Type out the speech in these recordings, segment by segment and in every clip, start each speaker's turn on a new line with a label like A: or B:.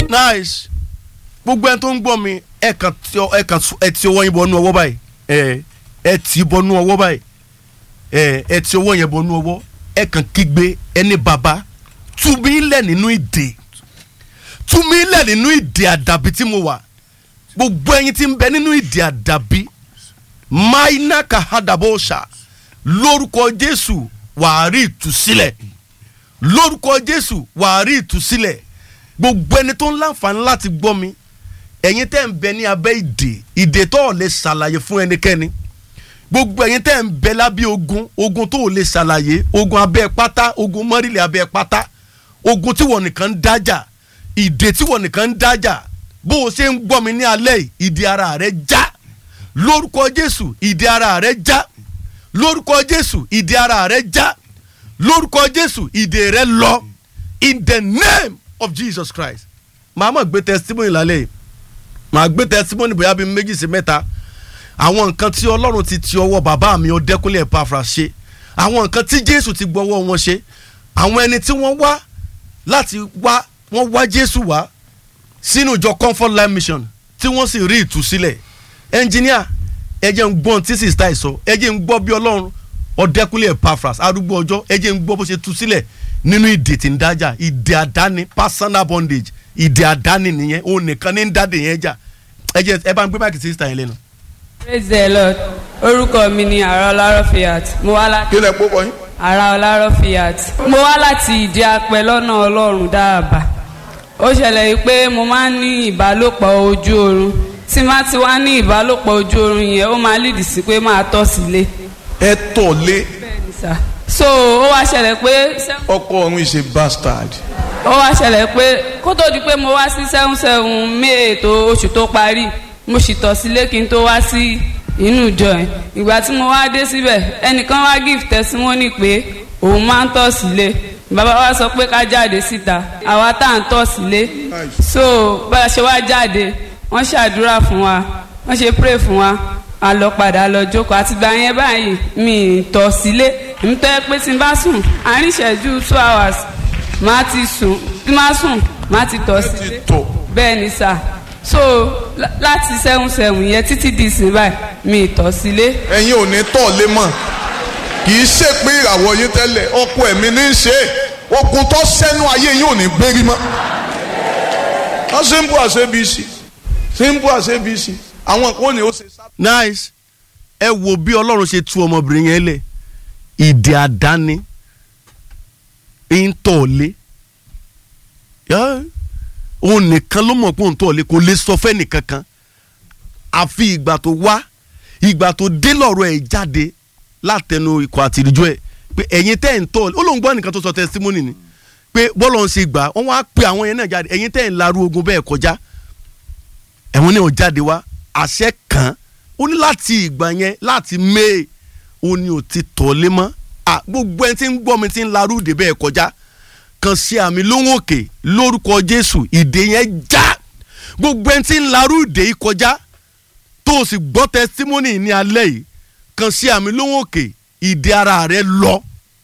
A: nice gbogbo ẹni tó ń gbọ́ mi ẹ kàn tí ọ- ẹ kàn sọ- ẹ ti ọwọ́ yín bọ́nú ọwọ́ báyìí ẹ ẹ tì í bọ́nú ọwọ́ báyìí ẹ ẹ ti ọwọ́ yẹn bọ́nú ọwọ́ ẹ kàn kígbe ẹni bàbá tú mi lẹ̀ nínú ìdè tú mi lẹ̀ nínú ìdè àdàbí tí mo wà gbogbo ẹyin tí ń bẹ nínú ìdè àdàbí maina kahadabosha lórúkọ jésù wàá rí ìtúsílẹ̀ lórúkọ jésù wàá rí ìtúsílẹ̀ gbogbo ẹni tó ń láǹfààní láti gbọ́ mi ẹ̀yin tẹ́ ń bẹ ní abẹ́ ìdè ìdè tó ò lè ṣàlàyé fún ẹnikẹ́ni gbogbo ẹ̀yin tẹ́ ń bẹ lábẹ́ ogun ogun tó ò lè ṣàlàyé ogun abẹ́ pátá ogun mọ́rìlẹ̀ abẹ́ pátá ogun tí wọ́n nìkan ń dájà ìdè tí wọ́n nìkan ń dájà bó o ṣe ń gbọ́ mi ní alẹ́ yìí ìdè ara rẹ já lórúkọ jésù ìdè ara rẹ já lórúkọ jésù ìdè ara rẹ já lórúkọ jésù ìdè rẹ lọ in the name of jesus christ màá mọ̀ gbé testimony lálẹ́ yìí màá gbé testimony bóyá bíi méjì sí mẹ́ta àwọn nǹkan tí ọlọ́run ti ti ọwọ́ bàbá mi ọdẹ́kúnlé Epafra ṣe àwọn nǹkan tí jésù ti gbọ́wọ́ wọn ṣe àwọn ẹni tí wọ́n wá láti wá wọ́n wá jésù wá sínú ìjọ comfort life mission tí wọ́n sì rí ìtúsílẹ̀ ẹnjìníà ẹ jẹ́ ń gbọ́n tí sista ẹ̀ sọ ẹ jẹ́ ń gbọ́ bí ọlọ́run ọdẹ́kúnlé Epafra arúgbó ọjọ́ ẹ jẹ́ ń gbọ́ bó ṣe tú sílẹ̀ nínú ìdè tí ń dájà ìdè àdáni personal bondage ìdè àdáni nìyẹn òun nìkan ní ń dáde yẹn jà ẹ jẹ́ ẹ bá ń gbé báàkì sí sista yẹn lẹ́nu.
B: praise the lord orúkọ mi ni ara ọlárọ fiat mo wá láti
C: kí lẹ kó kọyìn.
B: ara ọlárọ fiat mo wá láti ìdí apẹ lọ́nà ọlọ́run dáàbà ó ṣẹlẹ̀ yìí pé mo máa ń ní ìbálòpọ̀ ojú oorun tí má ti wá ní ìbálòpọ̀ ojú oorun yẹn ó máa lídìí sí pé máa tọ̀ sílé
C: ẹ tọ̀ lé
B: bẹ́ẹ̀ni sà so ó wá ṣẹlẹ̀ pé
C: ọkọ ọ̀run is a bastard.
B: ó wá ṣẹlẹ̀ pé kó tó di pé mo wá sí seven seven may tó oṣù tó parí mo sì tọ̀ sílé kí n tó wá sí inú ìjọ yẹn ìgbà tí mo wá dé síbẹ̀ ẹnìkan wá give testimony pé òun máa ń tọ̀ sílé bàbá wa sọ pé ká jáde síta àwa tá à ń tọ̀ sílé so bá a ṣe wá jáde wọ́n ṣàdúrà fún wa wọ́n ṣe pray fún wa a lọ padà lọ jókòó àtìgbà yẹn báyìí mi ì tọ̀ sílé èmi tó yẹ pé tí n bá sùn àárín ìṣẹ́jú two hours máa ti sùn tí máa sùn máa ti tọ̀ sílé
C: tọ̀.
B: bẹ́ẹ̀ ni sà so lá- láti seven seven yẹn títí di ìsìn báyìí mi ì tọ̀ sílé
C: ẹ̀yin ò ní tọ̀ lé mọ̀ kì í ṣe pé ìràwọ̀ yín tẹ́lẹ̀ ọkọ ẹ̀mí ní í ṣe é ogun tó sẹ́nu ayé yín ò ní gbérí mọ́. wọ́n simple as abc simple as abc àwọn kan ò ní ó ṣe sá.
A: nice ẹ wo bí ọlọ́run ṣe tú ọmọbìnrin yẹn lẹ̀ ìdè àdáni ń tọ̀lé Yá, òun nìkan ló mọ̀ pé òun tọ̀lé kò lè sọ fẹ́ nìkan kan àfi ìgbà tó wá ìgbà tó dé lọ́rọ̀ ẹ̀ jáde látẹnu ikọ̀ àtìrìjọ ẹ̀ pé ẹ̀yin tẹ́ ẹ̀ ń tọ̀lé ó lóun gbọ́ nìkan tó sọ testimony ni pé bọ́lọ̀ ń ṣe gbà wọ́n wá pe àwọn yẹn náà jáde ẹ̀yin tẹ́ ẹ̀ ń larú ogun bẹ́ẹ̀ kọjá ẹ̀wọ̀n náà jáde wá àṣẹ kan ó ní láti ìgbà yẹn láti may ó ní ò ti tọ̀lé mọ́ à gbogbo ẹni tí ń gbọ́ mi ti ń larú ìdè bẹ́ẹ̀ kọjá kan sí àmì lóhùn òkè lórúkọ jésù ìdè yẹn já gbogbo ẹni tí ń larú ìdè yìí kọjá tó o sì gbọ́ testimony ní alẹ́ yìí kan sí àmì lóhùn òkè ìdè ara rẹ lọ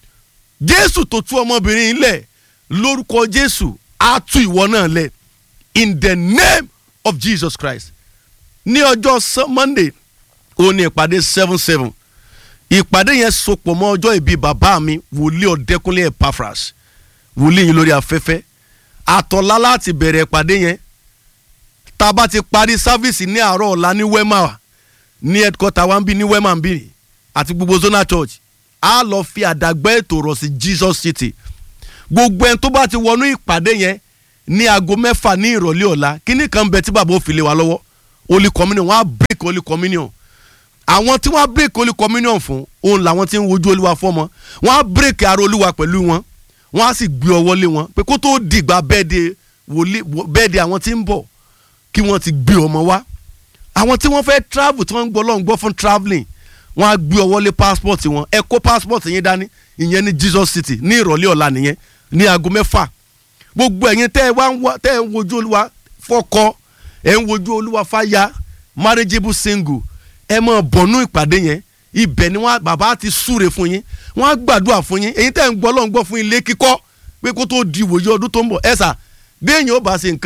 A: jésù tó tú ọmọbìnrin yìí lẹ̀ lórúkọ jésù á tú ìwọ náà lẹ̀ in the name of jesus christ ní ọjọ́ Sun- monday ó ní ìpàdé seven seven ìpàdé yẹn sopọ̀ mọ́ ọjọ́ ìbí bàbá mi wòlíì ọ̀dẹ́kúnlé Epaphras wòlíì yìí lórí afẹ́fẹ́ àtọ̀lá láti bẹ̀rẹ̀ ìpàdé yẹn tá a bá ti parí sáfíìsì ní àárọ̀ ọ̀la ní wema ní headquarter wa ń bí ní wema ń bí àti gbogbo zona church a lọ fi àdàgbẹ́ ètò rọ̀ sí jesus city gbogbo ẹni tó bá ti wọnú ìpàdé yẹn ní aago mẹ́fà ní ìrọ̀lẹ́ ọ̀la kíní kan bẹ tí bàbá ò fi lé wa lọ́wọ́ holy communion wọ́n á break holy communion àwọn tí wọ́n á break holy communion fún òun làwọn tí ń wojú olúwa fọ́mọ wọ́n á break ara olúwa pẹ̀lú wọn wọ́n á sì gbé ọwọ́ lé wọn pé kó tó dìgbà bẹ́ẹ̀dẹ̀ wòlíì bẹ́ẹ̀dẹ̀ àwọn tí ń bọ̀ kí wọ́n ti gbé ọmọ wá àwọn tí wọ́n fẹ́ travel tí wọ́n ń gbọ́ lọ́n gbọ́ fún travelling wọ́n á gbé ọwọ́ lé passport wọn ẹ kó passport yín dání ìyẹn ní Jesus City ní ìrọ̀lẹ́ ọ̀la nìyẹn ní aago mẹ́fà gbogbo ẹ̀yin tẹ́ ẹ wá ń wá tẹ́ ẹ ń wojú olúwa fọ́kọ ẹ ń wojú olúwa fáya marriageable single ẹ máa bọ̀nú ìpàdé yẹn ibẹ̀ ni wọ́n bàbá ti súre fún yín wọ́n á gbàdúrà fún yín èyí tẹ́ ń gbọ́ lọ́n gbọ́ fún ilé kíkọ́ pé kó tó di ìwòye ọdún tó ń bọ̀ ẹ sà bí èèyàn ó bá ṣe nǹkan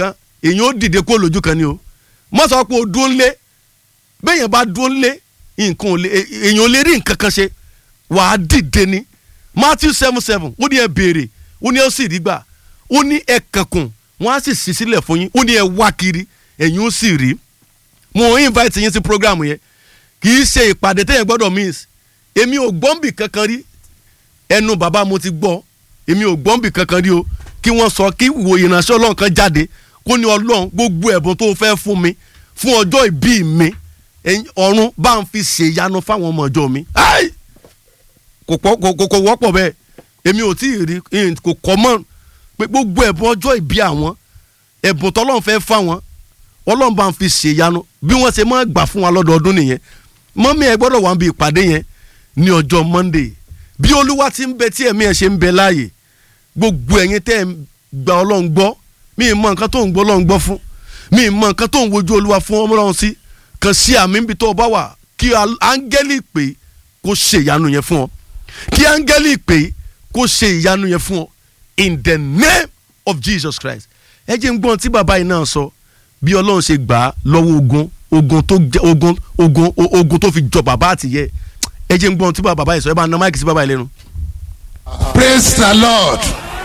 A: èyàn ó dìde kó lójú kan ni o mọ́ sọ pé o dúró ńlé bẹ́ẹ̀yàn bá dúró ńlé nǹkan ò lè èyàn ò lè rí nǹkan kan ṣe wàá dìde ni Matthew seven seven ó ní ẹ béèrè ó ní ẹ sì rí gbà ó ní ẹ kankun wọ́n á sì ṣí sílẹ̀ fún yín ó ní ẹ wá kiri ẹ̀yin ó sì rí mo invite yín sí program yẹn kì í ṣe ìpàdé téèyàn gbọ́dọ̀ miss èmi ò gbọ́nbì kankan rí ẹnu bàbá mo ti gbọ́ èmi ò gbọ́nbì kankan rí o kí wọ́n sọ kí wo ìránṣẹ́ ọlọ́run kan jáde kó ní ọlọ́run gbogbo ẹ̀bùn tó fẹ́ fún mi fún ọjọ́ ìbí mi ẹ̀yin ọ̀run bá ń fi ṣèyanu fáwọn ọmọ ọjọ́ mi Ai! kò pọ̀- kò- kò- kò wọ́pọ̀ bẹ́ẹ̀ èmi ò tí ì rí in- kò kọ́ mọ́ pé gbogbo ẹ̀bùn ọjọ́ ìbí àwọn ẹ̀bùn tọ́lọ́run fẹ́ fáwọn ọlọ́run bá ń fi ṣèyanu bí wọ́n ṣe máa gbà fún wa lọ́dọọdún nìyẹn mọ́mí ẹ gbọ́dọ̀ wà ń bi ìpàdé yẹn ní ọjọ́ monday bí olúwa ti ń bẹ tí ẹ̀mí ẹ̀ ṣe ń bẹ láàyè gbogbo ẹ̀yin tẹ́ ẹ̀ ń gba ọlọ́run gbọ́ mi ì mọ nǹkan tó ń gbọ́ ọlọ́run gbọ́ fún mi ì mọ nǹkan tó ń wojú olúwa fún ọmọ ọlọ́run sí kàn sí àmì níbi tó o bá wà kí al- áńgẹ́lì pè kó ṣe ìyanu yẹn fún ọ kí áńgẹ́lì pè kó ṣe ìyanu yẹn fún ọ in the name of jesus christ ẹ jẹ́ ń gbọ́n tí bàbá yìí náà sọ bí ọlọ́run ṣe gbà á lọ́wọ́ ogun ogun tó jẹ́ ogun ogun o- ogun tó fi jọ bàbá àtìyẹ ẹ jẹ́ ń gbọ́n tí bàbá yìí sọ ẹ bá na máìkì sí bàbá yìí lẹ́nu.
D: praise the lord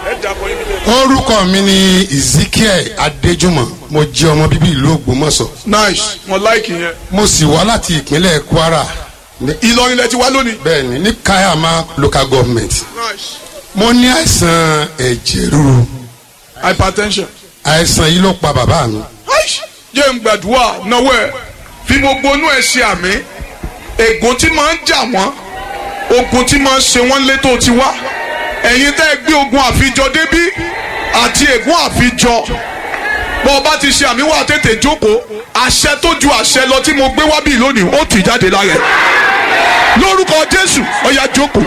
D: orúkọ mi ni ezekiel adéjúmọ̀ mo jẹ́ ọmọ bíbí ìlú ògbómọ̀ṣọ́
C: nice mo like yẹn.
D: mo sì wá láti ìpínlẹ̀ kwara ní-
C: ìlọrin lẹ ti wá lónìí.
D: bẹ́ẹ̀ ni ní kayama local government
C: nice
D: mo ní àìsàn ẹ̀jẹ̀ ríru
C: hypertension.
D: àìsàn yìí ló pa bàbá mi
C: Aish! jẹ́ ń gbàdúrà náwó ẹ̀ fi gbogbo inú ẹ̀ ṣe àmì ègún tí máa ń jà wọ́n ogun tí máa ń ṣe wọ́n létò ti wá ẹ̀yin tẹ́ ẹ gbé ogun àfijọ débí àti ègún àfijọ bọ́ ọ bá ti ṣe àmì wà tètè jókòó àṣẹ tó ju àṣẹ lọ tí mo gbé wá bí lónìí ó tì jáde lára ẹ̀ lórúkọ Jésù ó yá jókòó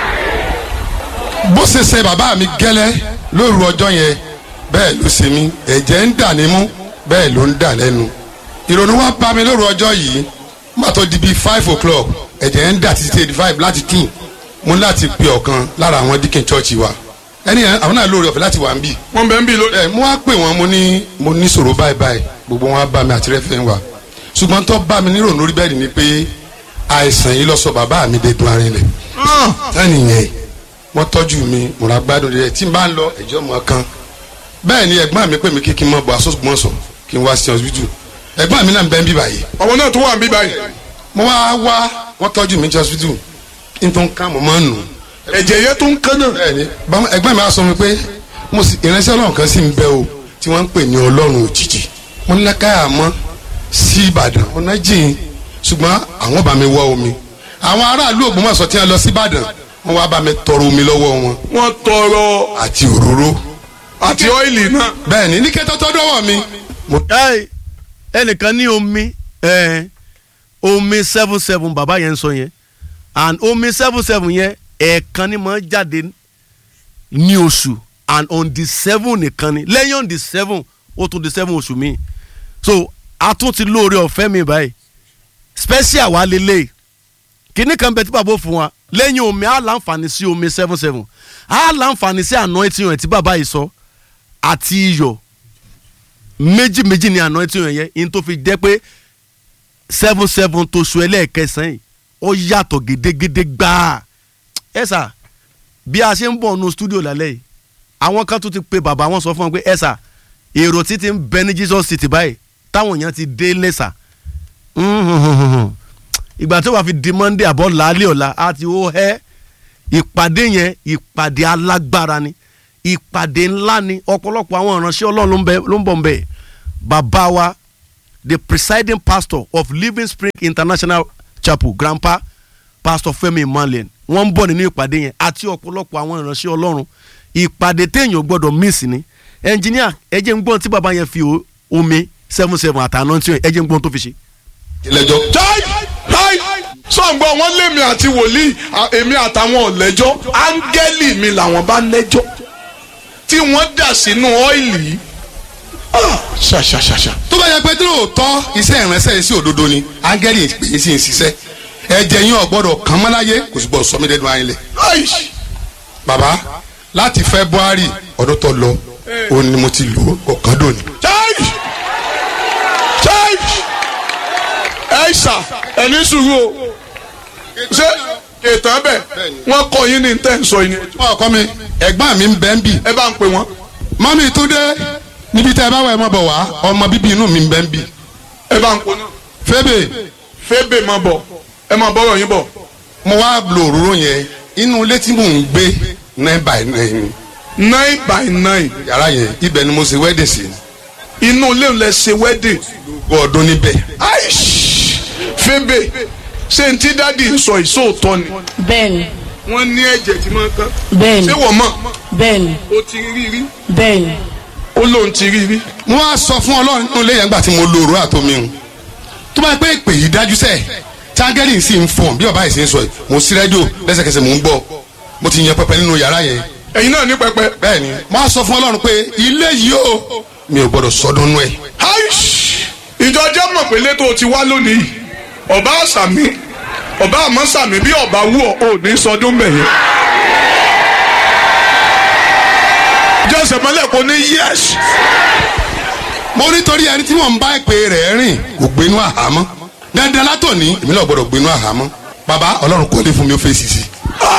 D: bó ṣe ṣe bàbá mi gẹ́lẹ́ lóru ọjọ́ yẹn bẹ́ẹ̀ ló ṣe mí ẹ̀jẹ̀ ń dà nímú bẹ́ẹ̀ ló ń dà lẹ́nu ìrònú wa bá mi lóru ọjọ́ yìí má tó di bíi five o'clock ẹ̀jẹ̀ ń dà títí eighty five láti two mo ní láti pe ọ̀kan lára àwọn dikin church wa ẹni yẹn àwọn náà lóore ọ̀fẹ́ láti wà ń bì
C: wọ́n bẹ̀ ń bí lónìí.
D: ẹ mo wá pè wọ́n mo ní mo ní sọ̀rọ̀ báyìí báyìí gbogbo wọn á bá mi àti rẹ́fẹ̀ wa ṣùgbọ́n tó bá mi nírònú orí bẹ́ẹ̀ ni pé àìsàn yìí lọ sọ bàbá mi dé dun arinlẹ̀ tani yẹn wọ́n tọ́jú mi mo ra gbádùn rẹ̀ tí n bá ń lọ ẹ̀jọ́ mọ́ kan bẹ́ẹ̀ ni ẹ̀gbọ́n mi pè mí kí kí n mọ̀ bọ̀ asọ́gbọ́nsọ kí n wá sí hospital ẹ̀gbọ́n mi náà ń bẹ́ ń bí báyìí
C: ọmọ náà tó wà ń bí báyìí
D: mo wá wá wọ́n tọ́jú mi ní hospital kí n tó ń ká mo máa ń nù
C: ẹ̀jẹ̀ yẹn tó ń kán náà.
D: bẹ́ẹ̀ ni báwọn- ẹ̀gbọ́n mi á sọ mi pé mo sì ìránṣẹ́ ọlọ́run kan sì ń bẹ o tí wọ́n ń pè ní ọlọ́run òjijì mo ní lákàyà mọ́ sí ìbàdàn ọ̀nà jìn ṣùgbọ́n àwọn bá mi wá omi àwọn aráàlú ògbómọ̀ṣọ́ tí wọ́n lọ sí ìbàdàn wọ́n wá bá mi tọrọ omi lọ́wọ́ wọn
C: wọ́n tọrọ
D: àti òróró
C: àti ọ́ìlì náà.
D: bẹ́ẹ̀ ni ní kẹ́tọ́ tọ́ dọ́wọ́ mi mo
A: Ẹ́ẹ̀, ẹnìkan ní omi ẹ̀, omi seven seven bàbá yẹn ń sọ yẹn and omi seven seven yẹn ẹ̀ẹ̀kan ni máa ń jáde ní oṣù and on the seven nìkan ni lẹ́yìn on the seven ó tún di seven oṣù mi so a tún ti lóore ọ̀fẹ́ mi báyìí special wa lélẹ̀ kíní kan bẹ tí bàbá ò fún wa lẹ́yìn omi á láǹfààní sí omi seven seven á láǹfààní sí anointing rẹ̀ tí bàbá yìí sọ àti iyọ̀ méjì méjì ni anointing rẹ̀ yẹn in tó fi jẹ́ pé seven seven tó so ẹlẹ́ẹ̀kẹsàn-án yìí ó yàtọ̀ gédégédé gbáà ẹ sà bí a ṣe ń bọ̀ nu studio lálẹ́ yìí àwọn kan tún ti pe bàbá wọn sọ fún wọn pé ẹ sà èrò títí ń bẹ ní Jesus City báyìí táwọn èèyàn ti dé lẹ́sà ìgbà tó wàá fi di Monday àbọ̀ làálẹ̀ ọ̀la á ti ó hẹ́ ìpàdé yẹn ìpàdé alágbára ni ìpàdé ńlá ni ọ̀pọ̀lọpọ̀ àwọn ìránṣẹ́ Ọlọ́run ló ń bẹ- ló ń bọ̀ ń bẹ̀ bàbá wa the presiding pastor of Living Spring International Chapel grandpa pastor Fẹ́mi Emmanuel wọ́n ń bọ̀ nínú ìpàdé yẹn àti ọ̀pọ̀lọpọ̀ àwọn ìránṣẹ́ Ọlọ́run ìpàdé téèyàn gbọ́dọ̀ miss ni ẹnjìníà ẹ jẹ́ ń gbọ́n tí bàbá yẹn fi o- omi seven seven àtàná tí ẹ jẹ́ ń gbọ́n tó fi ṣe.
D: ìlẹ́jọ́
C: táì táì sọ̀ǹgbọ́n wọn lémi àti wòlíì à- èmi àtàwọn ọ̀lẹ́jọ́ áńgẹ́lì mi làwọn bá lẹ́jọ́ tí wọ́n dà sínú ọ́ìlì yìí Ah, ṣàṣàṣàṣà
D: tó bá yẹ pé tí lóòótọ́ iṣẹ́ ìránṣẹ́ yìí sí òdodo ni áńgẹ́lì pè é sí ń ṣiṣẹ́ ẹ̀jẹ̀ yín ọ̀gbọ́dọ̀ kàn mọ́ láyé kò sì gbọ́dọ̀ sọ mí dẹ́nu ayé lẹ̀
C: Aish!
D: bàbá láti February ọdún tó lọ òun ni mo ti lò ó ọ̀kan dòní.
C: táì àìsà ẹni sùúrù o ṣé kètàn bẹ̀ wọ́n kọ́ yín ní tẹ́ ń sọ yín
D: ọkọ mi ẹ̀gbọ́n mi ń bẹ ń bì
C: ẹ bá ń pè wọ́n
D: mọ́mí túndé níbi tẹ́ ẹ bá wà ẹ mọ́ bọ̀ wá ọmọ bíbí inú mi ń bẹ ń bì
C: ẹ bá ń pè náà
D: fébè
C: fébè máa bọ̀ ẹ máa bọ́rọ̀ yín bọ̀
D: mo wá lo òróró yẹn inú ilé tí mò ń gbé nine by nine
C: nine by nine
D: yàrá yẹn ibẹ̀ ni mo ṣe wedding sí
C: inú ilé ń lẹ ṣe wedding
D: gbọ́ ọdún níbẹ̀
C: aish fébè ṣé n tí dádì ń sọ ìṣòótọ́ ni
E: bẹ́ẹ̀ni
C: wọ́n ní ẹ̀jẹ̀ tí máa ń kán
E: bẹ́ẹ̀ni
C: ṣé wọ́n mọ̀
E: bẹ́ẹ̀ni
C: ó ti rí rí
E: bẹ́ẹ̀ni
C: ó lóun ti rí rí
D: mo wá sọ fún ọlọ́run nínú ilé yẹn gbà tí mo lo òróró àtomi hùn tó bá pẹ́ ìpè yìí dájú sẹ́ẹ̀ tángẹ́lì sì ń fọ̀n bí ọba yìí sì ń sọ yìí mo sí rẹ́díò lẹ́sẹ̀kẹsẹ̀ mò ń gbọ́ mo ti yan pẹpẹ nínú yàrá yẹn
C: ẹ̀yin náà ní pẹpẹ
D: bẹ́ẹ̀ ni mo wá sọ fún ọlọ́run pé ilé yìí o mi ò gbọ́dọ̀ sọdún nú ẹ̀
C: aish ìjọ jẹ́ mọ̀ pé létò ti wá lónìí ọba àṣàmì ọba àmọ́ sàmì bí ọba wú ọ ò ní sọdún mẹ́yẹ. jọ́sẹ̀ mọ́lẹ̀ kò ní yẹ́sì.
D: mo nítorí ẹni tí wọ́n ń bá ìpè rẹ̀ rìn kò gbénú àhámọ́ dandan látòní èmi náà gbọ́dọ̀ gbénú àhámọ́ bàbá ọlọ́run kọ́lé fún mi ó fèsì sí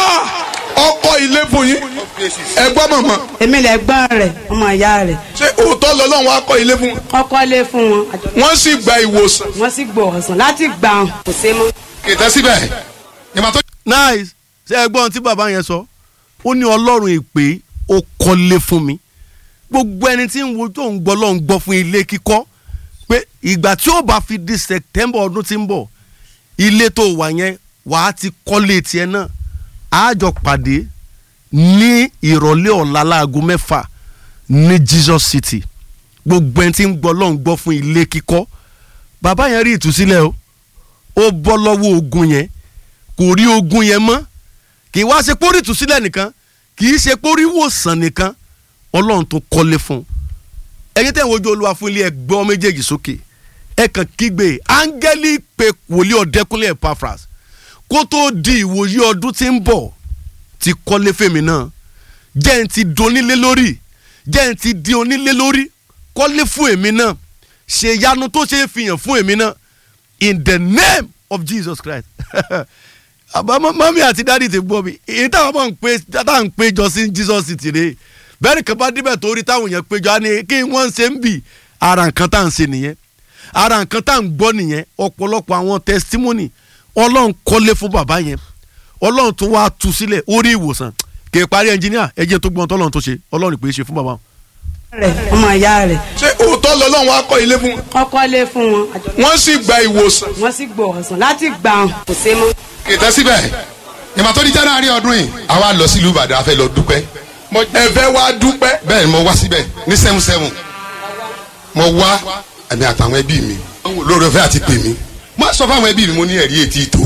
C: ọkọ ilé fún yín ẹ gbọ́ mọ̀mọ́
E: èmi lè gbọ́n rẹ̀ ọmọ ìyá rẹ̀
C: ṣé òótọ́ lọ́lọ́run á kọ́ ilé fún wọn
E: kọ́kọ́ lé fún wọn àjọ
C: wọ́n sì gba ìwòsàn
E: wọ́n sì gbọ́ ọ̀sán láti gbà wọn kò sé mọ́.
D: kìtẹ́ síbẹ̀ ìmọ̀ tó
A: nice ṣe ẹ gbọ́n tí bàbá yẹn sọ ó ní ọlọ́run ìpè ó kọ́lé fún mi gbogbo ẹni tí ń wo tó ń gbọ́ lọ́n ń gbọ́ fún ilé kíkọ́ pé ìgbà tí ó bá fi di september ọdún tí ń bọ̀ ilé tó wà yẹn wàá ti kọ́lé tiẹ̀ náà àjọ pàdé ní ìrọ̀lẹ́ ọ̀la láago mẹ́fà ní jesus city gbogbo ẹni tí ń gbọ́ lọ́n ń gbọ́ fún ilé kíkọ́ bàbá yẹn rí ìtúsílẹ̀ o ó bọ́ lọ́wọ́ ogun yẹn kò rí ogun yẹn mọ́ kì í wá ṣe pórí ìtúsílẹ̀ nìkan kì í ṣe pórí ìwòsàn nìkan ọlọ́run tó kọ́lé fún un ẹ̀yin tẹ̀ ń wojú olúwa fún ilé ẹgbẹ́ méjèèjì sókè ẹ kàn kígbe áńgẹ́lì pé wòlíì ọ̀dẹ́kúnlé Epaphras kó tó di ìwòyí ọdún tí ń bọ̀ ti kọ́lé fèmí náà jẹ́ ń ti donílé lórí jẹ́ ń ti di onílé lórí kọ́lé fún èmi náà ṣe ìyanu tó ṣe é fihàn fún èmi náà in the name of Jesus Christ àbámọ́ mọ́mí àti dáàdì ti gbọ́ mi èyí táwọn máa ń pè táwọn ń péjọ sí Jesus City rèé bẹ́ẹ̀ nìkan bá débẹ̀ tó rí táwọn èèyàn péjọ á ní kí wọ́n ṣe ń bì ara nǹkan tá à ń ṣe nìyẹn ara nǹkan tá à ń gbọ́ nìyẹn ọ̀pọ̀lọpọ̀ àwọn testimony ọlọ́run kọ́lé fún bàbá yẹn ọlọ́run tó wá tú sílẹ̀ ó rí ìwòsàn kì í parí ẹnjìníà ẹjẹ tó gbọ́n tọ́lọ́run tó ṣe ọlọ́run pè é ṣe fún bàbá wọn.
E: rẹ̀ ọmọ ìyá rẹ̀
C: ṣé òótọ́ lọ́lọ́run á kọ́ ilé fún wọn
E: kọ́kọ́ lé fún wọn àjọ
C: wọ́n sì gba ìwòsàn
E: wọ́n sì gbọ́ ọ̀sán láti gbà wọn kò sé mọ́.
D: kìtẹ́ síbẹ̀ ìmọ̀ tó di january ọdún yìí àwa lọ sílùú ìbàdàn a fẹ́ lọ dúpẹ́
C: ẹ fẹ́ wá dúpẹ́
D: bẹ́ẹ̀ ni mo wá síbẹ̀ ní seven seven mo wá ẹ̀mí àtàwọn ẹbí mi lórí ọ̀fẹ́ àti pè mí mo sọ fáwọn ẹbí mi mo ní ẹ̀rí etí tó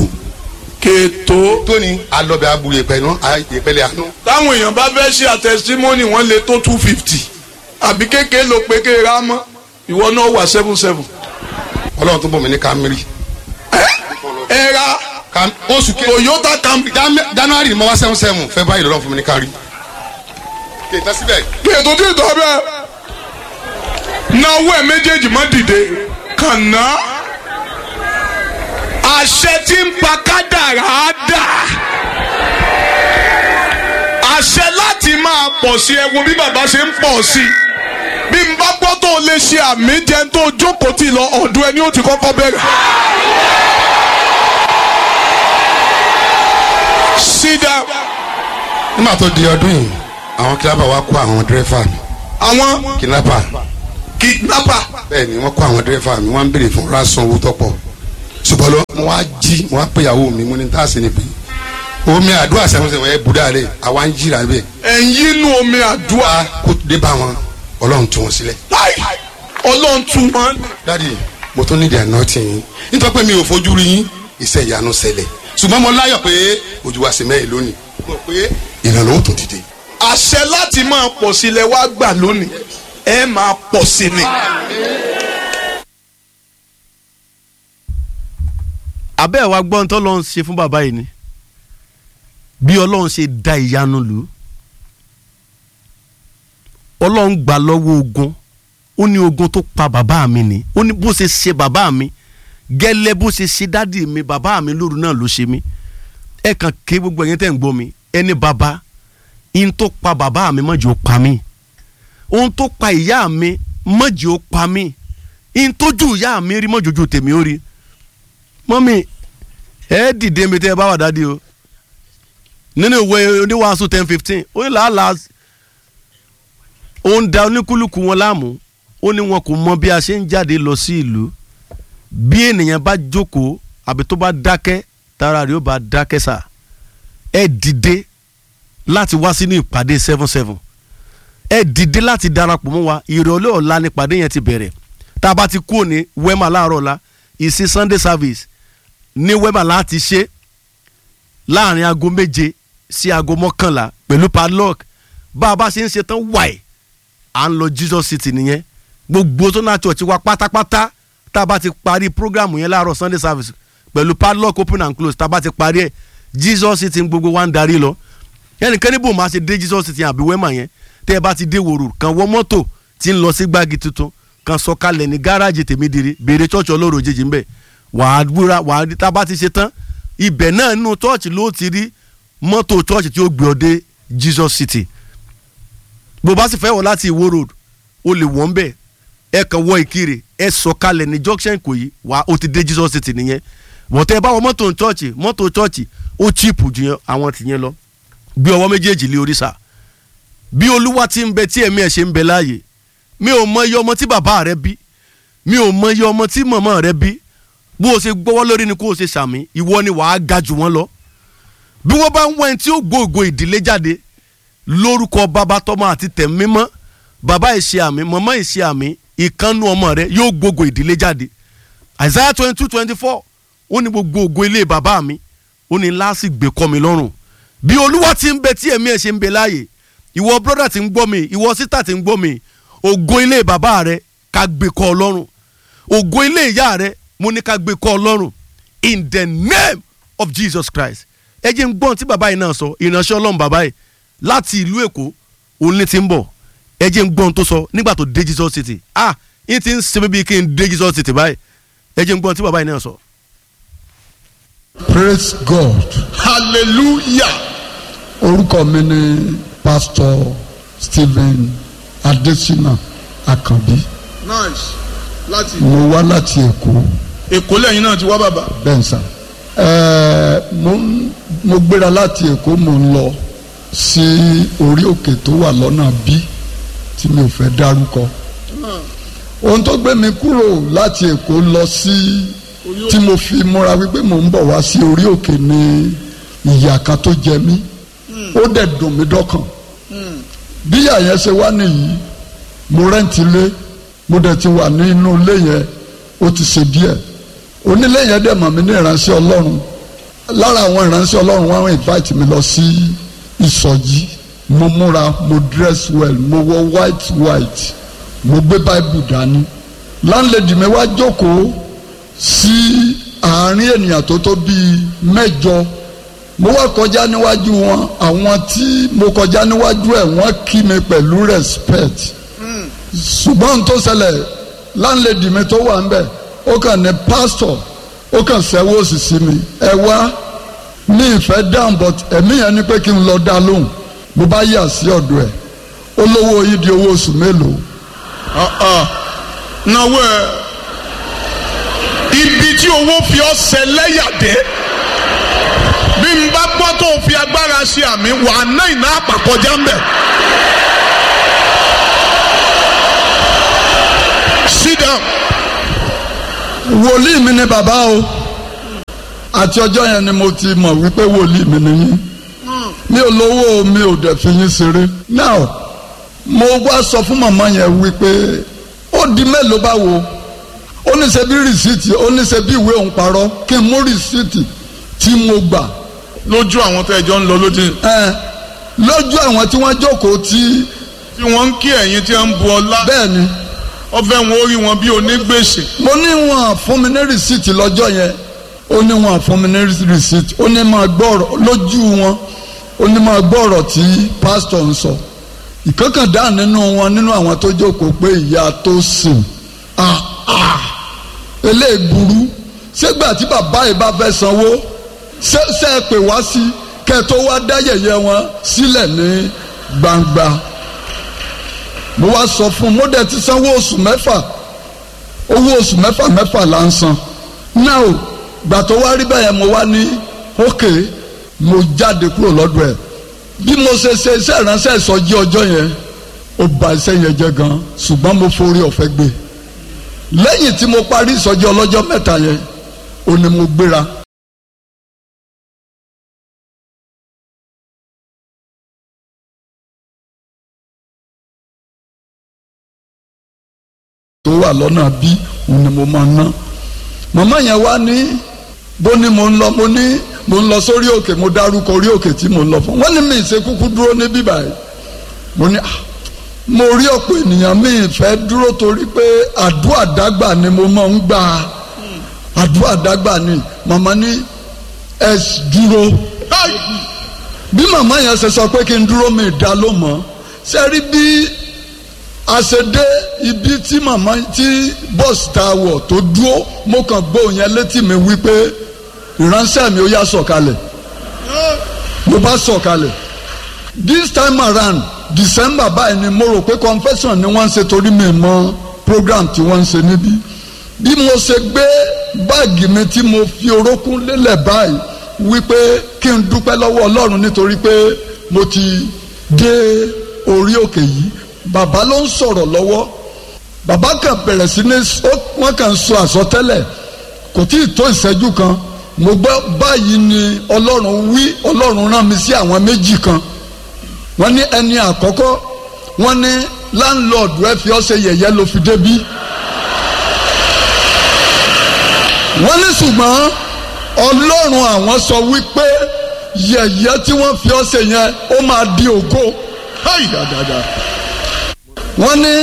C: kètò
D: tóní alọ́bẹ̀ abu yẹpẹ nù yẹpẹlẹ àánú
C: táwọn èèyàn bá fẹ́ ṣe àtẹ̀símọ́nì wọ́n lè tó two fifty àbí kékeré ló pé kéèrè á mọ́ ìwọ náà wà seven seven.
D: ọlọ́run tó bọ̀ mí ní Camry
C: ẹ ra
D: Cam- oṣù kejì
C: Toyota Camry
D: Jan- january ni mo wá seven seven february lọ́lọ́run fún mi ní Camry kìtẹ́ síbẹ̀
C: kètò tí ì tọ́ bẹ́ẹ̀ náwó ẹ̀ méjèèjì má dìde kànáà àṣẹ tí ń pa kádàrá á dà àṣẹ láti máa pọ̀ sí ẹ wo bí bàbá ṣe ń pọ̀ sí bí n bá gbọ́ tó o lè ṣe àmì jẹun tó o jókòó tì lọ ọ̀dọ̀ ẹni ó ti kọ́kọ́ bẹ̀rẹ̀. sit down.
D: nígbà tó di ọdún yìí àwọn kidnapper wa kó àwọn dírẹ́fà mi
C: àwọn
D: kidnapper
C: kidnapper
D: bẹ́ẹ̀ ni wọ́n kó àwọn dírẹ́fà mi wọ́n ń béèrè fún rásán owó tọ́pọ̀ ṣùgbọ́n lọ mo wá jí mo wá pé ìyàwó mi mo ní tá a sì ní pé omi àdúrà sẹ́wọ̀nsẹ̀wọ̀n ẹ̀ bùdá rẹ̀ àwa ń jìrà bẹ́ẹ̀
C: ẹ̀yin inú omi àdúrà
D: wá kó dé bá wọn ọlọ́run tú wọn sílẹ̀.
C: láì ọlọ́run tún wọn.
D: dádì mo tún nídìí àná tì yín nítorí pé mi ò fojú rí yín iṣẹ́ ìyanu ṣẹlẹ̀ ṣùgbọ́n mo láyọ̀ pé ojú wa sì mẹ́rin lónìí mo pé ìrànlọ́wọ́ tó dìde.
C: àṣẹ láti máa pọ̀ sí ilẹ̀ wá gbà lónìí ẹ máa pọ̀ sí ni.
A: abẹ́ ẹ̀ wá gbọ́n tó lọ́n ṣe fún bàbá yìí ni bí ọlọ́run ṣe da ìyanu lù ú ọlọ́run gbà lọ́wọ́ ogun ó ní ogun tó pa bàbá mi ni ó ní bó ṣe ṣe bàbá mi gẹ́lẹ́ bó ṣe ṣe dádì mi bàbá mi lóru náà ló ṣe mí ẹ kàn ké gbogbo ẹ̀yin tẹ́ ń gbọ́ mi ẹni bàbá ihun tó pa bàbá mi mọ̀jì ó pa mí ohun tó pa ìyá mi mọ̀jì ó pa mí ihun tó ju ìyá mi rí mọ̀jì ojú tèmi ó rí mọ́mí ẹ dìde mi tẹ́ ẹ bá wà dádì o nínú ìwé oníwàásù ten fifteen ó ní làálàá ó ń da oníkúlùkù wọn láàmú ó ní wọn kò mọ bí a ṣe ń jáde lọ sí ìlú bí ènìyàn bá jókòó àbí tó bá dákẹ́ tára rẹ̀ ó bá dákẹ́ sà ẹ dìde láti wá sínú ìpàdé seven seven ẹ dìde láti darapọ̀ mọ́ wa ìrọ̀lẹ́ ọ̀la ni ìpàdé yẹn ti bẹ̀rẹ̀ tá a bá ti kúrò ní wema láàárọ̀ ọ̀la ìsìn sunday service ní wema láti ṣe láàrin aago méje sí aago mọ́kànlá pẹ̀lú padlock bá a bá ṣe ń ṣe tán wáì à ń lọ jesus city nìyẹn gbogbo tó náà church wa pátápátá tá a bá ti parí program yẹn láàárọ̀ sunday service pẹ̀lú padlock open and close tá a bá ti parí ẹ̀ jesus city ń gbogbo wa ń darí lọ ẹnìkan níbo máa ṣe dé jesus city àbí wema yẹn tẹ́ ẹ bá ti dé wòrò kan wọ mọ́tò tí ń lọ sí gbági tuntun kan sọ̀kalẹ̀ ní gáràjì tèmídìrí béèrè church ọlọ́run òjijì ńbẹ̀ wàá wúra wàá rí tá a bá ti ṣe tán ibẹ̀ náà nínú church ló ti rí mọ́tò church tí ó gbé ọ dé jesus city bó bá sì fẹ́ wọ̀ láti ìwó road o lè wọ́n bẹ̀ ẹ kàn wọ ìkirè ẹ sọ̀kalẹ̀ ní junction Ìkòyí wà ó ti dé Jesus city nìyẹn bọ̀tẹ́ ẹ bá wọ mọ́tò chọ́ọ̀chì mọ́tò chọ́ọ̀chì ó chíìpù ju àwọn tìyẹn lọ gbé ọwọ́ méjèèjì lé oríṣà bí olúwa ti ń bẹ tí ẹ̀mí ẹ̀ ṣe ń bẹ láàyè mi ò mọ iye ọmọ tí bàbá rẹ bí mi ò mọ iye ọmọ tí màmá rẹ bí bó o ṣe gbọ́wọ́ lórí ni kó o ṣe ṣàmì ìwọ ni wàá ga jù wọ́n lọ bí wọ́n bá ń wẹ́n tí ó gbòògò ìdílé jáde lórúkọ bàbá tọmọ àti tẹ̀mí mímọ́ bàbá ìṣe àmì màmá ìṣe àmì ìkànnù ọmọ rẹ yóò gbogbo ìdílé jáde Isaiah twenty two twenty four ó ní gbogbo ògo ilé bàbá mi ó ní láàsì gbé kọ́ mi lọ́rùn bí olúwa ti ń bẹ tí ẹ̀mí ẹ̀ ṣe ń bẹ láàyè ìwọ brọ́dà ti ń gbọ́ mi ìwọ sísítà ti ń gbọ́ mi ògo ilé bàbá rẹ ká gbé kọ́ ọ lọ́rùn ògo ilé ìyá rẹ mo ní ká gbé kọ́ ọ lọ́rùn in the name of Jesus Christ ẹ jẹ́ ń gbọ́n tí bàbá yìí náà sọ ìránṣẹ́ ọlọ́run bàbá yìí láti ìlú èkó òun ní ti ń bọ̀ ẹ jẹ́ ń gbọ́n tó sọ nígbà tó dé Jesus City ah yín ti ń ṣe bíbí kí n dé Jesus City báyìí ẹ jẹ́ ń gbọ́n tí bàbá yìí náà sọ.
F: praise god
C: hallelujah
F: orúkọ mi ni pastor stephen adesina akanbi
C: nice láti
F: mo wá láti èkó
C: èkó lẹ́yìn náà ti wá bàbá
F: bẹ́ẹ̀ sà ẹ̀ẹ́ mo ń- mo gbéra láti èkó mo ń lọ sí orí òkè tó wà lọ́nà bí tí mi ò fẹ́ dárúkọ ohun tó gbé mi kúrò láti èkó lọ sí tí mo fi múra wípé mò ń bọ̀ wá sí orí òkè ní ìyà kan tó jẹ mí ó dẹ̀ dùn mí dọ́kàn bí ìyà yẹn ṣe wá nìyí mo rẹ́ǹtì lé mo dẹ̀ ti wà nínú ilé yẹn ó ti ṣe díẹ̀ onílé yẹn dẹ̀ mọ̀ mí ní ìránṣẹ́ ọlọ́run lára àwọn ìránṣẹ́ ọlọ́run wọn invite mi lọ sí ìsọjí mo múra mo dress well mo wọ white white mo gbé bible dání landlady mi wá jókòó sí àárín ènìyàn tó tó bíi mẹ́jọ mo wá kọjá níwájú wọn àwọn tí mo kọjá níwájú ẹ̀ wọ́n kí mi pẹ̀lú respect ṣùgbọ́n n tó ṣẹlẹ̀ landlady mi tó wà ń bẹ̀ ó kàn ní pastor ó kàn sẹ́wọ́ òsì sí mi ẹ wá ní ìfẹ́ down but ẹ̀mí yẹn ni pé kí n lọ dá lóhùn mo bá yà sí ọ̀dọ̀ ẹ̀ ó lówó yìí di owó oṣù mélòó
C: náwó ẹ ibi tí owó fi ọ́ ṣẹlẹ́yàdé bí n bá gbọ́ tó o fi agbára ṣe àmì wà á ná ìná àpàkọjá ń bẹ̀. sit down.
F: wòlíì mi ni bàbá o àti ọjọ́ yẹn ni mo ti mọ̀ wípé wòlíì mi ni yín mi ò lówó o, mi ò dẹ̀ fi yín ṣeré now mo wá sọ fún màmá yẹn wípé ó di mélòó báwo ó ní ṣe bí rìsíìtì ó ní ṣe bí ìwé òun parọ́ kí n mú rìsíìtì tí mo gbà
C: lójú àwọn tó ẹjọ́ ń lọ lójú
F: ẹ lójú àwọn tí wọ́n jókòó tí
C: tí wọ́n ń kí ẹ̀yin tí wọ́n ń bu ọlá
F: bẹ́ẹ̀ ni
C: ọfẹ́ wọn ó rí wọn bí onígbèsè
F: mo ní wọn fún mi ní rìsíìtì lọ́jọ́ yẹn ó ní wọn fún mi ní rìsíìtì ó ní máa gbọ́ ọ̀rọ̀ lójú wọn ó ní máa gbọ́ ọ̀rọ̀ tí pásítọ̀ ń sọ ìkọ́kàndá nínú wọn nínú àwọn tó jókòó pé ìyá tó sìn ah ah eléyìí burú ṣégbà tí bàbá yìí bá fẹ́ sanwó ṣé ṣé ẹ pè wá sí kẹ́ ẹ tó wá dá yẹ̀yẹ́ wọn sílẹ̀ ní gbangba mo wá sọ fún un mo dẹ̀ ti sanwó oṣù mẹ́fà owó oṣù mẹ́fà mẹ́fà là ń san náà gbà tó wá rí bẹ́ẹ̀ mo wá ní ókè mo jáde kúrò lọ́dọ̀ ẹ̀ bí mo ṣe ṣe iṣẹ́ ìránṣẹ́ ìsọjí ọjọ́ yẹn ó ba iṣẹ́ yẹn jẹ́ gan ṣùgbọ́n mo forí ọ̀fẹ́ gbé lẹ́yìn tí mo parí ìsọjí ọlọ́jọ́ mẹ́ta yẹn ó ní mo gbéra tó wà lọ́nà bí òun ni mo máa ná màmá yẹn wá ní bó ní mo ń lọ mo ní mo ń lọ sórí òkè mo dárúkọ orí òkè tí mo ń lọ fún wọn ní mi ìṣe kúkú dúró ní bíbá yìí mo ní ah mo rí ọ̀pọ̀ ènìyàn mi ìfẹ́ dúró torí pé àdúrà dágbà ni mo máa ń gbà àdúrà dágbà ni màmá ní ẹ dúró bí màmá yẹn ṣe sọ pé kí n dúró mi ìdá ló mọ̀ ṣe rí bí àṣedé ibi tí màmá tí bọ́ọ̀sì tá a wọ̀ tó dúró mo kàn gbọ́ yẹn létí mi wípé ìránṣẹ́ mi ó yá sọ̀kalẹ̀ mo bá sọ̀kalẹ̀ this time around december báyìí ni mo rò pé confession ni wọ́n ń ṣe torí mi mọ program tí wọ́n ń ṣe níbí bí mo ṣe gbé báàgì mi tí mo fi orókún lélẹ̀ báyìí wípé kí n dúpẹ́ lọ́wọ́ ọlọ́run nítorí pé mo ti dé orí òkè yìí bàbá ló ń sọ̀rọ̀ lọ́wọ́ bàbá kan bẹ̀rẹ̀ sí ní wọ́n kàn ń sọ àsọtẹ́lẹ̀ kò tí ì tó ìṣẹ́jú kan mo gbọ́ báyìí ni ọlọ́run wí ọlọ́run rán mi sí àwọn méjì kan wọ́n ní ẹni àkọ́kọ́ wọ́n ní láńlọ́ọ̀dù ẹ fi ọ́ ṣe yẹ̀yẹ́ ló fi débí wọ́n ní ṣùgbọ́n ọlọ́run àwọn sọ wípé yẹ̀yẹ́ tí wọ́n fi ọ́ ṣe yẹn ó máa di ògo wọ́n ní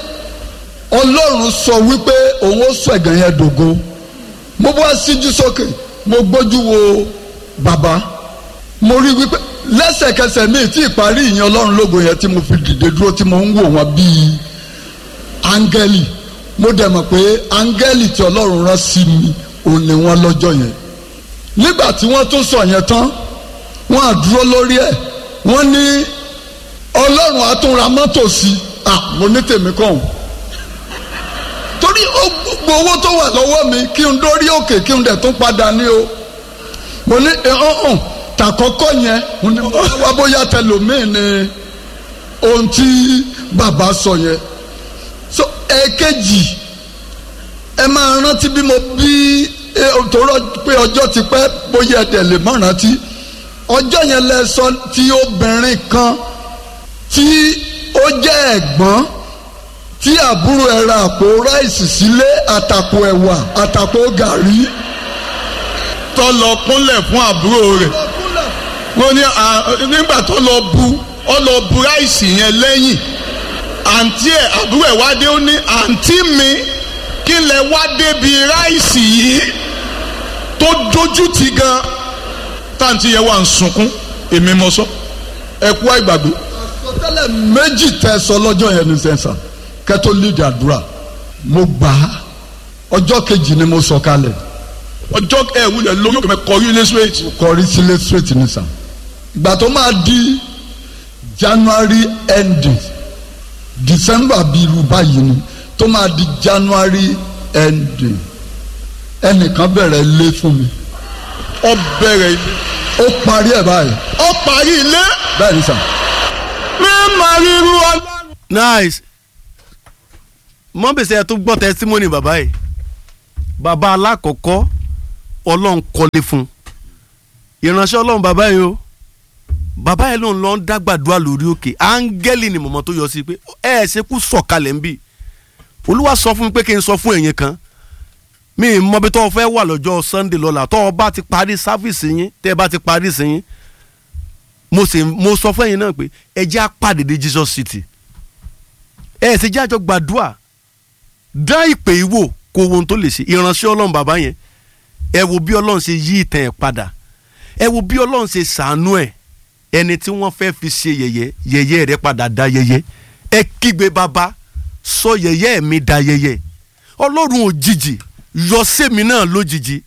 F: ọlọ́run sọ wípé òun ó sọ ẹ̀gàn yẹn dògo mo bá síjú sókè mo gbójú wo bàbá mo rí wípé lẹ́sẹ̀kẹsẹ̀ mi tí ìparí ìyẹn ọlọ́run lógo yẹn tí mo fi dìde dúró tí mo ń wò wọ́n bíi áńgẹ́lì mo dẹ̀ mọ̀ pé áńgẹ́lì tí ọlọ́run rán sí mi òun ni wọ́n lọ́jọ́ yẹn nígbà tí wọ́n tún sọ yẹn tán wọ́n á dúró lórí ẹ̀ wọ́n ní ọlọ́run á tún ra mọ́tò sí i ah mo ní tèmi kàn torí gbogbo owó tó wà lọ́wọ́ mi kí n dórí òkè kí n dẹ̀ tún padà ní o mo ní ọ̀hún tàkọ́kọ́ yẹn mo ní wá bóyá tẹlòmíì ni ohun tí bàbá sọ yẹn so ẹ̀ẹ̀kejì ẹ máa rántí bí mo bí tòrọ pé ọjọ́ ti pẹ́ bóyá ẹ̀dẹ̀ lè má rántí ọjọ́ yẹn lẹ sọ tí obìnrin kan tí ó jẹ́ ẹ̀gbọ́n tí àbúrò ẹ̀ ra àpò ráìsì sílé àtàpò ẹ̀wà àtàpò gàrí.
C: tó lọ kúnlẹ̀ fún àbúrò rẹ̀ wọ́n ní nígbà tó lọ bu ọ lọ bu ráìsì yẹn lẹ́yìn àǹtí ẹ̀ àbúrò ẹ̀ wá dé ó ní àǹtí mi kí lẹ wá débi ráìsì yìí tó dojú ti gan táǹtí yẹn wà ń sunkún èmi mọ sọ ẹ kú àìgbàgbé
F: àsọtẹ́lẹ̀ méjì tẹ́ sọ lọ́jọ́ yẹn ní sẹ́nsà kẹ́tó lídìí àdúrà mo gbà á ọjọ́ kejì ni mo sọ kalẹ̀
C: ọjọ́ ẹ wúlẹ̀ lórí òkè mẹ́ kọrí ilé straight.
F: kọrí sílé straight ní sà ìgbà tó máa di January ending December bíi irú báyìí ni tó máa di January ending ẹnìkan bẹ̀rẹ̀ lé fún mi
C: ọ bẹ̀rẹ̀ ilé.
F: ó parí ẹ̀ báyìí
C: ọ parí ilé.
F: bẹ́ẹ̀ ni sà.
C: mi máa rí irú ọlọ́run.
A: nice mọ́bèsè tó gbọ́ testimony bàbá yìí bàbá alákọ̀ọ́kọ́ ọlọ́run kọ́lé fún ìránṣẹ́ ọlọ́run bàbá yìí o bàbá yìí lòun lọ ń dágbàdúrà lórí òkè áńgẹ́lì ni mọ̀mọ́ tó yọ sí pé ẹ ẹ ṣe kú sọ̀kalẹ̀ ń bì olúwa sọ fún mi pé kí n sọ fún ẹ̀yin kan mi ì mọ bí tọ́ ọ fẹ́ wà lọ́jọ́ sunday lọ́la tọ́ ọ bá ti parí sáfìsì yín tẹ́ ẹ bá ti parí sí yín mo sì mo sọ fún ẹ̀yin náà pé ẹ jẹ́ àpàdé dé jesus city ẹ ẹ sì jẹ́ àjọ gbàdúrà dá ìpè ìwò kó wo ohun tó lè ṣe ìránṣẹ́ ọlọ́run bàbá yẹn ẹ wo bí ọlọ́run ṣe yí ìtàn ẹ̀ padà ẹ wo bí ọlọ́run ṣe ṣàánú ẹ̀ ẹni tí wọ́n fẹ́ fi ṣe yẹ̀yẹ́ yẹ̀yẹ́ rẹ̀ padà da yẹ̀yẹ́ ẹ kígbe bàbá sọ yẹ̀yẹ́ mi da yẹ̀yẹ́ ọlọ́run òjijì yọ sẹ́mi náà lójijì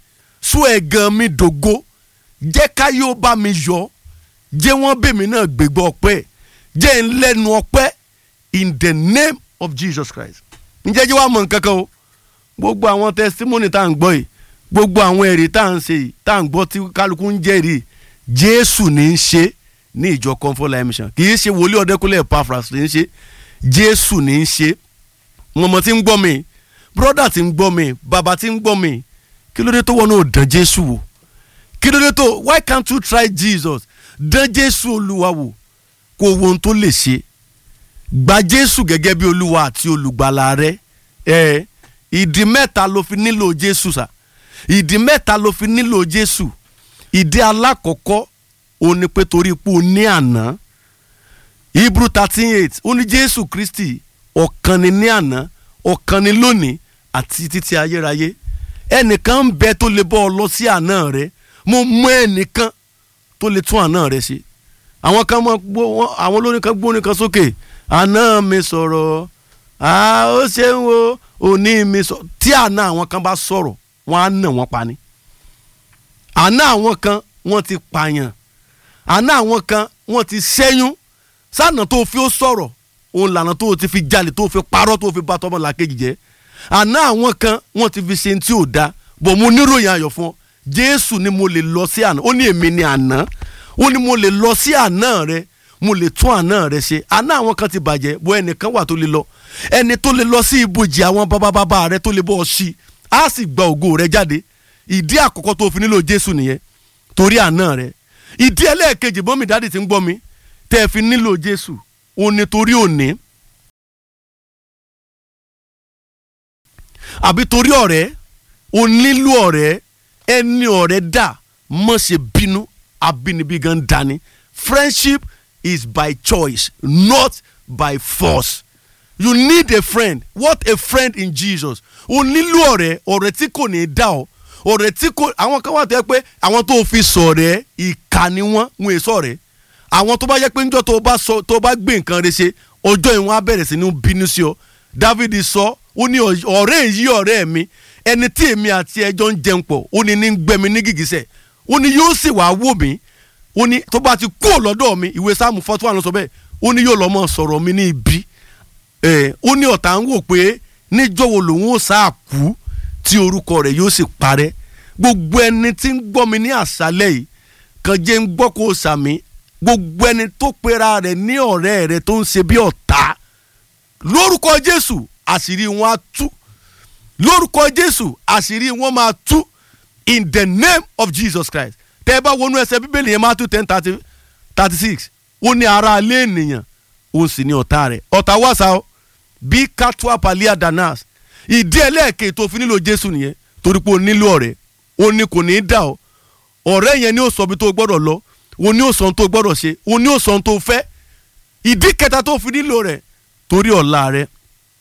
A: sún ẹ̀gàn mi dògo jẹ́ káyé ó bá mi yọ jẹ́ wọ́n bèmí náà gbégbá ọpẹ́ jẹ́ ń lẹ́nu ọpẹ́ in the name of Jesus Christ ǹjẹ́ jẹ́ wàá mọ̀ nǹkan kan o gbogbo àwọn testimony tá à ń gbọ́ yìí gbogbo àwọn ẹ̀rí tá à ń ṣe yìí tá à ń gbọ́ tí kálukú ń jẹ́rìí Jésù ní í ṣe ní ìjọ Comfort Life Mission kì í ṣe wòlíì ọ̀dẹ́kúnlẹ̀ Epaphras ní í ṣe Jésù ní í ṣe mọ̀mọ́ tí ń gbọ́ mi brọ́dà tí ń gbọ́ mi bàbá tí ń gbọ́ mi kí ló dé tó wọnú dán Jésù wò kí ló dé tó why can't you try Jesus dán Jésù Olúwa wò kó wo ohun tó lè ṣe gba Jésù gẹ́gẹ́ bí Olúwa àti olùgbàlà rẹ ẹ ìdí mẹ́ta ló fi nílò Jésù sà ìdí mẹ́ta ló fi nílò Jésù ìdí alákọ̀ọ́kọ́ ó ní pé torí pé o ní àná Hebrew thirteen eight ó ní Jésù Kristi ọ̀kan ni ní àná ọ̀kan ni lónìí àti títí ayérayé ẹnìkan ń bẹ tó lè bọ́ ọ lọ sí àná rẹ mo mọ ẹnìkan tó lè tún àná rẹ ṣe àwọn kan mọ gbó wọn àwọn olórin kan gbórin kan sókè àná mi sọ̀rọ̀ à ó ṣeun o òní mi sọ tí àná àwọn kan bá sọ̀rọ̀ wọ́n á nà wọ́n pa ni àná àwọn kan wọ́n ti pààyàn àná àwọn kan wọ́n ti ṣẹ́yún sáànà tó fi ó sọ̀rọ̀ òun lànà tó ti fi jalè tó fi parọ́ tó fi bá tọ́mọ làkejì jẹ́ àná àwọn kan wọ́n ti fi ṣe ní tí ò da bọ̀ mo níròyìn ayọ̀ fún ọ Jésù ni mo lè lọ sí àná ó ní èmi ni àná ó ní mo lè lọ sí àná rẹ mo lè tún àná rẹ ṣe àná àwọn kan ti bàjẹ́ bọ́ ẹnìkan wà tó lè lọ ẹni tó lè lọ sí ibojì àwọn bábábábá rẹ tó lè bọ́ ọ sí á sì gba ògo rẹ jáde ìdí àkọ́kọ́ tó fi nílò Jésù nìyẹn torí àná rẹ ìdí ẹlẹ́ẹ̀kejì bọ́mì dáàdì ti ń gbọ́ mi tẹ́ ẹ fi nílò Jésù òun ni torí òní àbí torí ọ̀rẹ́ o nílò ọ̀rẹ́ ẹni ọ̀rẹ́ dà mọ̀ ṣe bínú abínibí gan dání friendship is by choice not by force you need a friend what a friend in Jesus o nílò ọ̀rẹ́ ọ̀rẹ́ tí kò ní í dá ọ ọ̀rẹ́ tí kò àwọn kan wà tó yẹ pé àwọn tó fi sọ̀rẹ́ ìkà ni wọ́n ń èso ọ̀rẹ́ àwọn tó bá yẹ pé níjọ́ tó bá sọ tó bá gbé nǹkan rẹ ṣe ọjọ́ ìwọ̀n á bẹ̀rẹ̀ sí ní bínú sí ọ David sọ ó ní ọ̀rẹ́ yìí ọ̀rẹ́ mi ẹni tí èmi àti ẹjọ́ ń jẹun pọ̀ ó ní ní gbẹmí ní gìgísẹ̀ ó ní yóò sì wá wò mí ó ní tó bá ti kú lọ́dọ̀ mi ìwé sáàmù fọ́tí wà ló sọ bẹ́ẹ̀ ó ní yóò lọ́ mọ́ sọ̀rọ̀ mi ní ibi ẹ̀ ó ní ọ̀tá ń wò pé níjọ́ wo lòun ó sáà kú tí orúkọ rẹ̀ yóò sì parẹ́ gbogbo ẹni tí ń gbọ́ mi ní àṣálẹ́ yìí kàn jẹ́ ń gbọ́ kó o sàmì gbogbo ẹni tó pera rẹ̀ ní ọ̀rẹ́ rẹ̀ tó ń ṣe bí ọ̀tá lórúkọ Jésù àṣírí wọn á tú lórúkọ Jésù àṣírí wọn máa tú in the name of Jesus Christ tẹ́ ẹ bá wọnú ẹsẹ̀ bíbélì yẹn Matthew ten thirty thirty six ó ní ara alẹ́ ènìyàn ó sì ní ọ̀tá rẹ̀ ọ̀tá wàsá o bí katua palia danas ìdí ẹlẹ́ẹ̀kẹ́ tó fi nílò Jésù nìyẹn torí pé o nílò ọ̀rẹ́ o ní kò ní í dà ọ́ ọ̀rẹ́ yẹn ni ó sọ bí tó gbọ́dọ̀ lọ o ní ó sọ ohun tó gbọ́dọ̀ ṣe o ní ó sọ ohun tó fẹ́ ìdí kẹta tó fi nílò rẹ̀ torí ọ̀la rẹ̀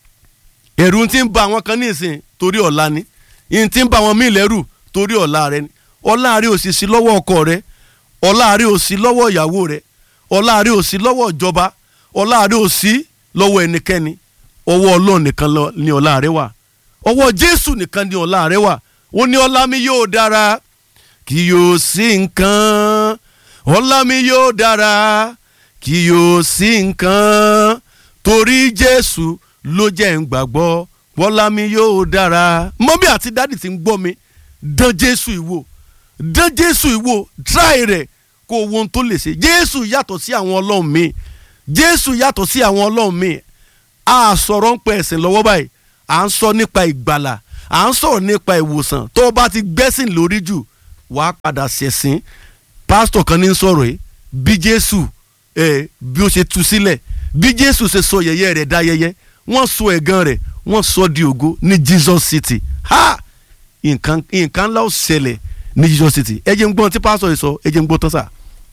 A: ẹ̀rù ti ń ba àwọn kan ní ìsìn torí ọ̀la ni ìyìn ti ń ba àwọn míì lẹ́rù torí ọ̀la rẹ̀ ni ọ̀la rẹ̀ ò sì sí lọ́wọ́ ọkọ rẹ̀ ọ̀la rẹ̀ ò sí lọ́wọ́ ìyàwó rẹ̀ ọ̀la rẹ̀ ò sí lọ́wọ́ ìjọba ọ̀la rẹ̀ ò sí lọ́wọ́ ẹnikẹ́ni ọwọ́ Ọlọ́run nìkan ni ọ̀la rẹ̀ wà ọwọ́ Jésù nìkan ni ọ̀la rẹ̀ wà ó ní ọlá mi yóò dára kì yóò sí nǹkan ọlá mi yóò dára kì yóò sí nǹkan torí Jésù ló jẹ́ ń gbàgbọ́ bọ́lá mi yóò dára mọ́mí àti dádì tí ń gbọ́ mi dán Jésù ìwò dán Jésù ìwò tíráì rẹ̀ kó wo ohun tó lè ṣe Jésù yàtọ̀ sí àwọn ọlọ́run mi Jésù yàtọ̀ sí àwọn ọlọ́run mi a sọ̀rọ̀ ń pẹ́ ẹ̀sìn lọ́wọ́ báyìí à ń sọ nípa ìgbàlà à ń sọ̀rọ̀ nípa ìwòsàn tó o bá ti gbẹ́sìn lórí jù wàá padà ṣẹ̀sìn pásítọ̀ kan ní sọ̀rọ̀ yìí bí Jésù ẹ̀ bí ó ṣe tú sílẹ̀ bí Jésù ṣe sọ yẹ̀yẹ́ rẹ̀ dá yẹ̀yẹ́ wọ́n sọ ẹ̀gàn rẹ̀ wọ́n sọ di ògo ní Jesus City ha nǹkan nǹkan ńlá ó ṣẹlẹ̀ ní Jesus City ẹ jẹ́ ń gbọ́n tí pásítọ̀ yìí sọ ẹ jẹ́ ń gbọ́ tán sà.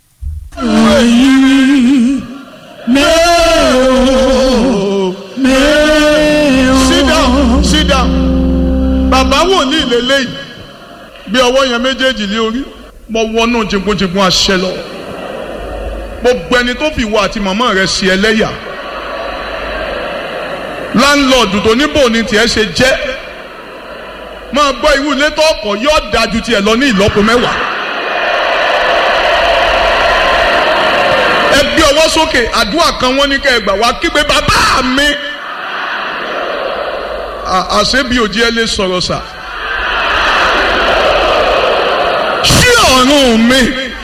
C: sit down sit down bàbá wòlíì lélẹ́yìí bí ọwọ́ yẹn méjèèjì lé orí mo wọnú jìnkúnjìnkún àṣẹ lọ gbogbo ẹni tó fi ìwọ àti màmá rẹ sí ẹlẹ́yà láńlọ́ọ̀dù tó níbò ní tiẹ̀ ṣe jẹ́ máa gbọ́ irú ilé tó ọkọ̀ yóò dáa ju tiẹ̀ lọ ní ìlọ́po mẹ́wàá. ẹ gbé ọwọ́ sókè àdúrà kan wọ́n ní kẹ́ ẹ gbà wá kígbe bàbá mi. À- àṣebi òjì ẹ lè sọ̀rọ̀ sà. ṣí ọ̀run mi.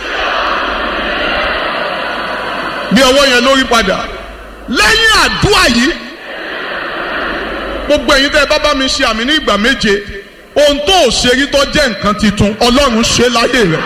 C: bí ọwọ́ yẹn lórí padà lẹ́yìn àdúrà yìí gbogbo ẹ̀yin tẹ́ ẹ bá bá mi ṣe àmì ní ìgbà méje ohun tó ò ṣe rí tó jẹ́ nǹkan titun ọlọ́run ṣe láyé rẹ̀.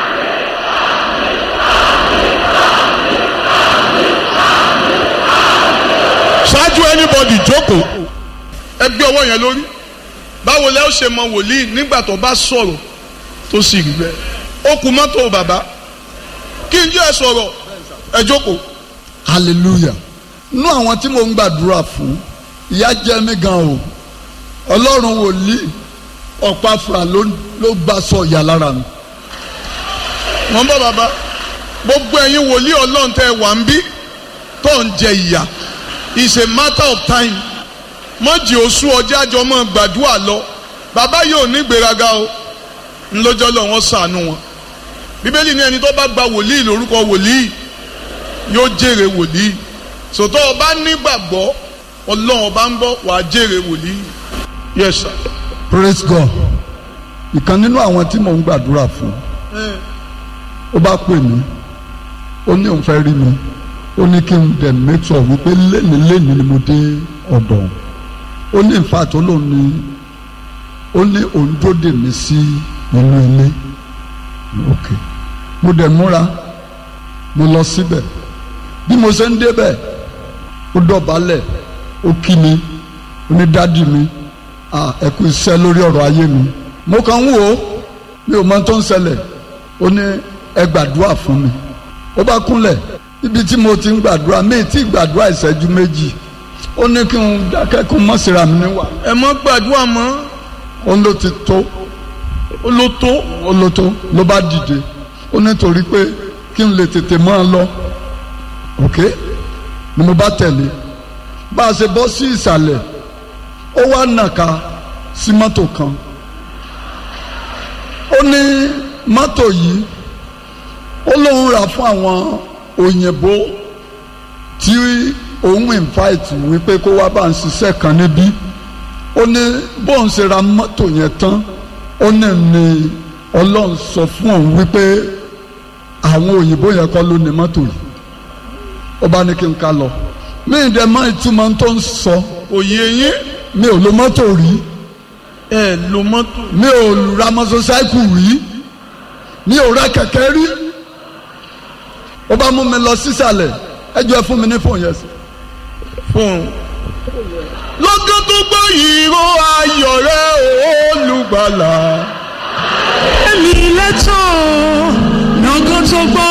C: ṣáájú anybody jókòó ẹ gbé ọwọ́ yẹn lórí báwo lẹ́ ó ṣe mọ wòlíì nígbà tó bá sọ̀rọ̀ tó sì rí bẹ́ẹ̀ ó kú mọ́tò bàbá kí n jẹ́ ẹ sọ̀rọ̀ ẹ jókòó.
F: hallelujah nú àwọn tí mo ń gbàdúrà fún ìyà jẹ mí gan o ọlọ́run wòlíì ọ̀pá fúra ló ló gbà sọ ìyà lára mi.
C: wọ́n bọ́ bàbá gbogbo ẹ̀yin wòlíì ọlọ́run tẹ́ ẹ wà ń bí tó ń jẹ ìyà it's a matter of time mọ́jì oṣù ọjọ́ àjọ mọ́ gbàdúrà lọ bàbá yóò ní ìgbéraga o ńlọ́jọ́ lọ wọ́n sànú wọn bíbélì ní ẹni tó bá gba wòlíì lórúkọ wòlíì yóò jèrè wòlíì sòtọ́ ọba nígbàgbọ́ ọlọ́run ọba ń bọ̀ wàá jèrè wòlíì yes sir.
F: praise god ìkan nínú àwọn tí mo ń gbàdúrà fún ó bá pè mí ó ní òun fẹ́ rí mi ó ní kí n dẹ̀ make sure wípé léni léni ni mo dé ọ̀dọ̀ òun ó ní in fact ó lóun ní ó ní òun dóde mi sí inú ilé ok mo dẹ̀ múra mo lọ síbẹ̀ bí mo ṣe ń débẹ̀ ó dọ̀bálẹ̀ ó kí mi ó ní dádì mi ah ẹ kú iṣẹ́ lórí ọ̀rọ̀ ayé mi mo kàn ń wò ó mi ò mọ tó ń ṣẹlẹ̀ ó ní ẹ gbàdúrà fún mi ó bá kúnlẹ̀ ibi tí mo ti ń gbàdúrà mi ti gbàdúrà ìṣẹ́jú méjì ó ní kí n dákẹ́ kó mọ̀ síra mi níwà
C: ẹ mọ́ gbàdúrà mọ́
F: ó ló ti tó
C: ó ló tó
F: ó ló tó ló bá dìde ó nítorí pé kí n lè tètè máa lọ ok ni mo bá tẹ̀lé bá a ṣe bọ́ sí ìsàlẹ̀ ó wá nàka sí mọ́tò kan ó ní mọ́tò yìí ó lóun rà fún àwọn òyìnbó tí òun invite wípé kó wá bá ń ṣiṣẹ́ kan níbí ó ní bóun ṣe ra mọ́tò yẹn tán ó ní ní ọlọ́run sọ fún òun wípé àwọn òyìnbó yẹn kọ́ ló ní mọ́tò yìí ó bá ní kí n ká lọ mí ìdẹ mọ ìtumọ̀ tó ń sọ
C: òye yín
F: mi ò lo mọ́tò rí
C: ẹ lo mọ́tò
F: mi ò ra mọ́tòsáìkù rí mi ò ra kẹ̀kẹ́ rí ó bá mú mi lọ sísàlẹ̀ ẹ jọ ẹ fún mi ní fóònù yẹn sí.
C: fún un. lọ́gán tó gbọ́ ìró ayọ̀ rẹ̀ olùgbàlà.
G: èmi lẹ́tọ̀ lọ́gán tó gbọ́